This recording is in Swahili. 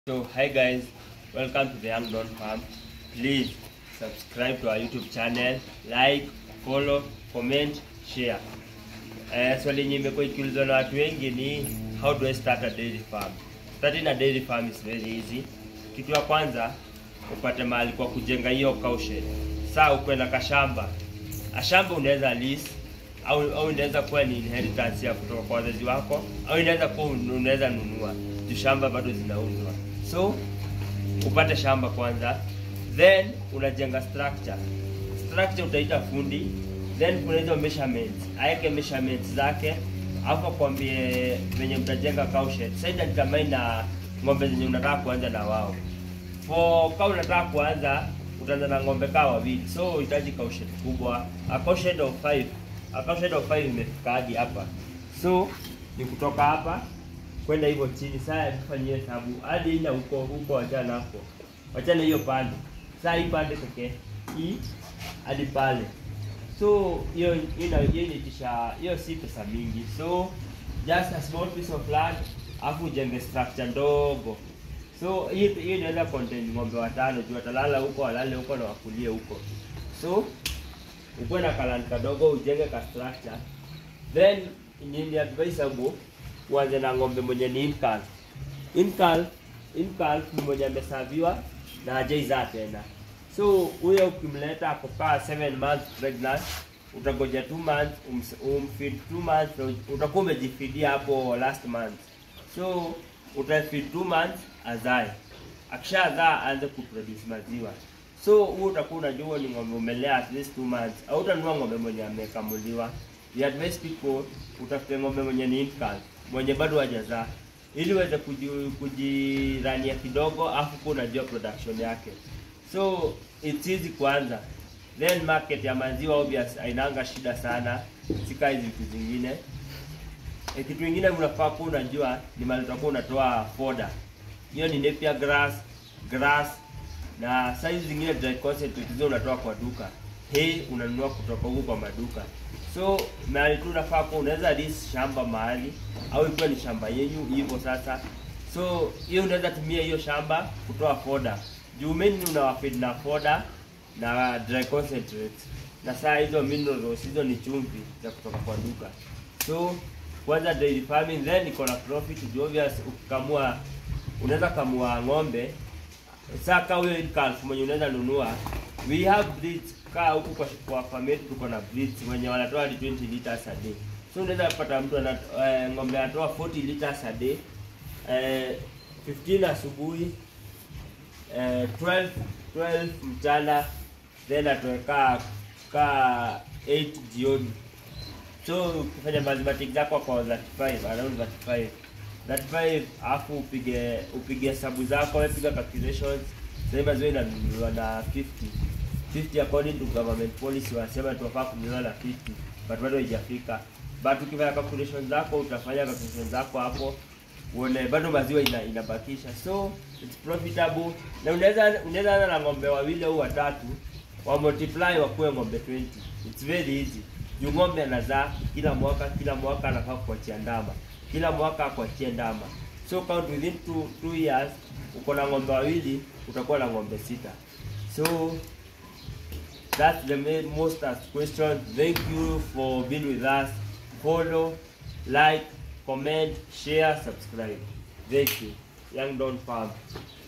So hi guys, welcome to the Young Don Farm. Please subscribe to our YouTube channel, like, follow, comment, share. Uh, swali yenye imekuwa ikiulizwa na watu wengi ni how do I start a dairy farm? Starting a dairy farm is very easy. Kitu ya kwanza upate mahali kwa kujenga hiyo cow shed. Saa ukuwe na kashamba. Ashamba unaweza lease au au inaweza kuwa ni inheritance ya kutoka kwa wazazi wako au inaweza kuwa un- unaweza nunua. Juu shamba bado zinauzwa. So upate shamba kwanza, then unajenga structure. Structure utaita fundi, then kuna hizo measurements, aeke measurements zake, alafu akwambie venye mtajenga cow shed. Sasa itadetermine na ng'ombe zenye unataka kuanza na wao. For kama unataka kuanza utaanza na ng'ombe kaa wawili, so unahitaji cow shed kubwa. A cow shed of 5, a cow shed of 5 imefika hadi hapa, so ni kutoka hapa kwenda hivyo chini. Sasa tufanyie hesabu hadi ina huko huko, wachana hapo, wachana hiyo pande. Sasa hii pande pekee hii hadi pale, so hiyo ina hiyo inatisha, hiyo si pesa mingi, so just a small piece of land, afu ujenge structure ndogo. So hii hii inaweza contain ng'ombe watano, juu watalala huko, walale huko na wakulie huko. So ukuwe na kaland kadogo, ujenge ka structure, then ni ni advisable uanze na ng'ombe mwenye ni incalf. Incalf, incalf ni mwenye amesaviwa na hajaizaa tena. So huyo ukimleta ako kaa 7 months pregnant, utagoja 2 months ums- umfeed 2 months, na utakuwa umejifeedia hapo last month. So utafeed 2 months azae, akishazaa aanze kuproduce maziwa. So huo utakuwa unajua ni ng'ombe umelea at least 2 months, au utanunua ng'ombe mwenye amekamuliwa. We advise people utafute ng'ombe mwenye ni incalf, mwenye bado hajazaa ili uweze kuji- kujirania kidogo, afu kuwa unajua production yake. So it's easy kwanza, then market ya maziwa obvious hainanga shida sana, sika hizi vitu zingine. E, kitu kingine unafaa kuwa unajua ni mahali utakuwa unatoa foda. Hiyo ni napier grass, grass na size zingine dry concentrate hizo unatoa kwa duka. Hii unanunua kutoka huko kwa maduka. So mahali tu unafaa kuwa unaweza lease shamba mahali au ikiwa ni shamba yenyu hivyo sasa. So hiyo unaweza tumia hiyo shamba kutoa foda. Juu mainly unawafeed na foda na dry concentrates. Na saa hizo minerals hizo ni chumvi za kutoka kwa duka. So kwanza dairy farming then iko na profit juu obvious ukikamua unaweza kamua ng'ombe sasa kaa huyo calf mwenye unaweza nunua we have breeds kaa huku kwa, kwa farm yetu tuko na breeds wenye wanatoa hadi 20 liters a day so unaweza pata mtu ana eh, ng'ombe anatoa 40 liters a day eh, 15 asubuhi eh, 12 12 mchana then atoe kaa kaa 8 jioni so ukifanya mathematics zako kwa 35 around 35 35 alafu upige upige hesabu zako wewe piga calculations sema ziwe inanunuliwa na 50 50 according to government policy wanasema tunafaa kununua na 50 but bado haijafika but ukifanya calculations zako utafanya calculations zako hapo uone bado maziwa ina, inabakisha so it's profitable na unaweza unaweza anza na ng'ombe wawili au watatu wa multiply wakuwe ng'ombe 20 it's very easy juu ng'ombe anazaa kila mwaka kila mwaka anafaa kuachia ndama kila mwaka akuachie ndama so count within two, two years uko na ng'ombe wawili utakuwa na ng'ombe sita so that's the main, most asked question thank you for being with us follow like comment share subscribe thank you young don farm